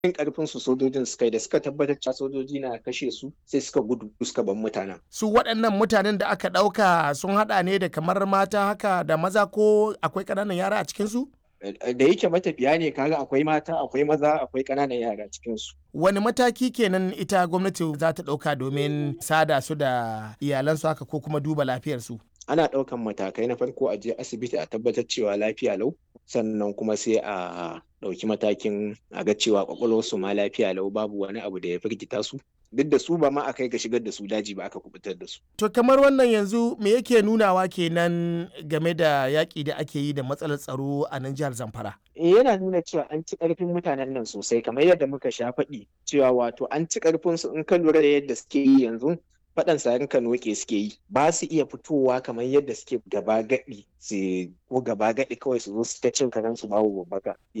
yin karfin su sojojin suka yi da suka tabbatar cewa sojoji na kashe su sai suka gudu suka bar mutanen su waɗannan mutanen da aka ɗauka sun haɗa ne da kamar mata haka da maza ko akwai ƙananan yara a cikin su da yake matafiya ne kaga akwai mata akwai maza akwai ƙananan yara cikin su wani mataki kenan ita gwamnati za ta ɗauka domin sada su da iyalansu haka ko kuma duba lafiyarsu ana ɗaukan matakai na farko a je asibiti a tabbatar cewa lafiya lau sannan kuma sai a ɗauki matakin a ga cewa kwakwalwarsu ma lafiya lau babu wani abu da ya firgita su duk da su ba ma a kai ga shigar da su daji ba aka kubutar da su. To kamar wannan yanzu me yake nunawa kenan game da yaƙi da ake yi da matsalar tsaro a nan jihar Zamfara? yana nuna cewa an ci ƙarfin mutanen nan sosai kamar yadda muka sha faɗi cewa wato an ci ƙarfin su in ka lura da yadda suke yi yanzu faɗan sarin kanoke suke yi ba su iya fitowa kamar yadda suke gaba gaɗi su ko gaba gaɗi kawai su zo su ta cin karen su babu babbaka